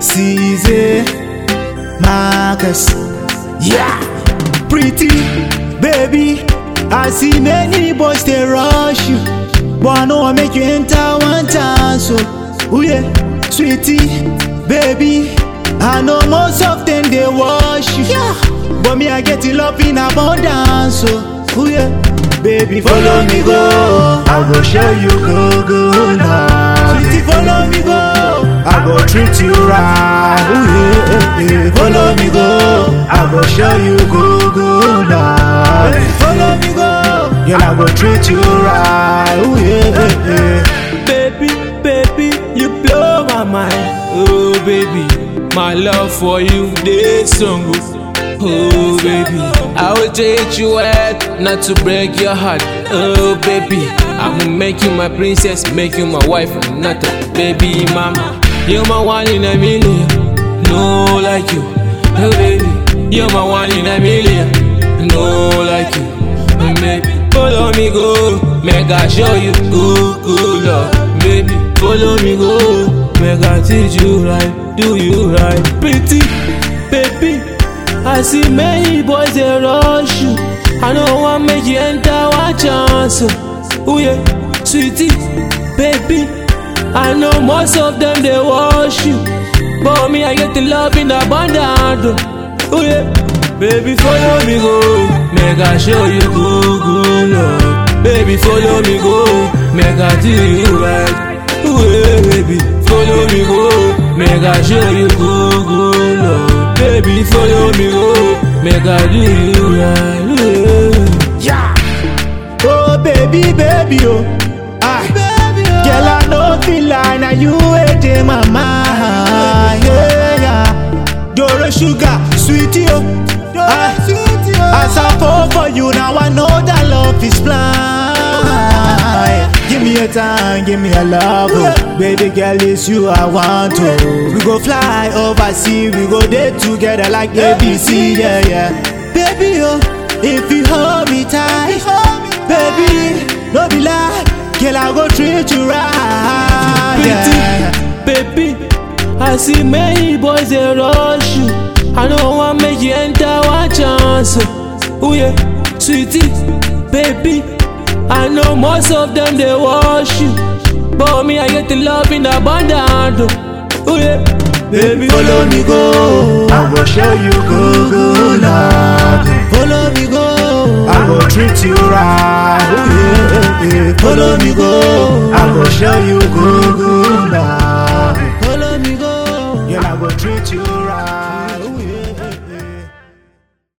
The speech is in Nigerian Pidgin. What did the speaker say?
Caesar, Marcus. Yeah, pretty baby. I see many boys they rush you, but I know I make you enter one time. So, oh yeah, sweetie, baby. I know most of them they wash you, yeah. but me I get it love in abundance. So, oh yeah, baby, follow me go. I go show you go go now. Sweetie, follow me go. I go treat you right. Ooh, yeah, yeah, yeah. Follow me go. I go show you go go now. Follow me go. Girl, I go treat you right. Ooh, yeah, yeah, yeah. Baby, baby, you blow my mind. Oh, baby, my love for you, this song. Oh, baby, I will treat you right, not to break your heart. Oh, baby, I will make you my princess, make you my wife, and not a baby mama. You're my one in a million, no like you. Oh, baby, you're my one in a million, no like you. Oh, baby, follow me go, make I show you good, good love. Baby, follow me go, make I teach you right, do you right. Pretty, baby, I see many boys they rush you. I know want make you enter one chance. Oh yeah, sweetie, baby. I know most of them they wash you, but me I get the love in abundance. Oh yeah, baby follow me go, make I show you good good love. Baby follow me go, make I do you right. Oh yeah, baby follow me go, make I show you good good love. Baby follow me go, make I do you right. Oh, yeah. Yeah. Oh baby, baby, oh. Ah. Girl, I know feel like now you ain't in my mind. Yeah, yeah. Doro sugar, sweetie, oh. Ah. As I fall for you, now I know that love is blind. Give me a time, give me a love, oh. Baby girl, it's you I want to. We go fly overseas, we go there together like ABC, yeah, yeah. Baby, oh, if you hold me tight, baby, no be lie, girl, I go treat you right. Yeah. Pretty, baby. I see many boys they rush you. I know want make you enter one chance. Oh yeah, sweetie, baby. I know most of them they wash you, but me I get the love in abundance. Oh yeah, baby Follow me go, I go show you go go love. Follow me go, I go treat you right. Ooh, yeah, yeah. Follow me go, I go show you go go